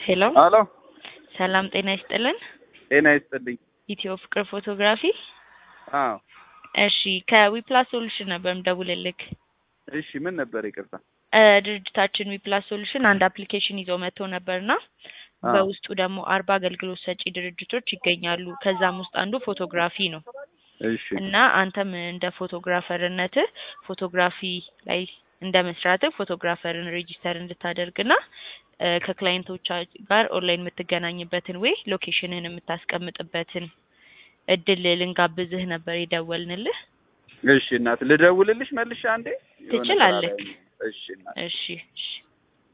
ሄሎ አሎ ሰላም ጤና ይስጥልን። ጤና ይስጥልኝ። ኢትዮ ፍቅር ፎቶግራፊ። አዎ እሺ ከዊፕላስ ሶሉሽን ነበር ምደውልልክ። እሺ ምን ነበር? ይቅርታ። እ ድርጅታችን ዊፕላስ ሶሉሽን አንድ አፕሊኬሽን ይዞ መጥቶ ነበርና አዎ። በውስጡ ደግሞ አርባ አገልግሎት ሰጪ ድርጅቶች ይገኛሉ። ከዛም ውስጥ አንዱ ፎቶግራፊ ነው እሺ እና አንተም እንደ ፎቶግራፈርነትህ ፎቶግራፊ ላይ እንደ መስራትህ ፎቶግራፈርን ሬጂስተር እንድታደርግና እ ከክላይንቶች ጋር ኦንላይን የምትገናኝበትን ወይ ሎኬሽንህን የምታስቀምጥበትን እድል ልንጋብዝህ ነበር የደወልንልህ። እሺ እናት ልደውልልሽ መልሼ አንዴ የሆነ ስራ ላይ ትችላለህ። ነኝ። እሺ እናት እሺ እሺ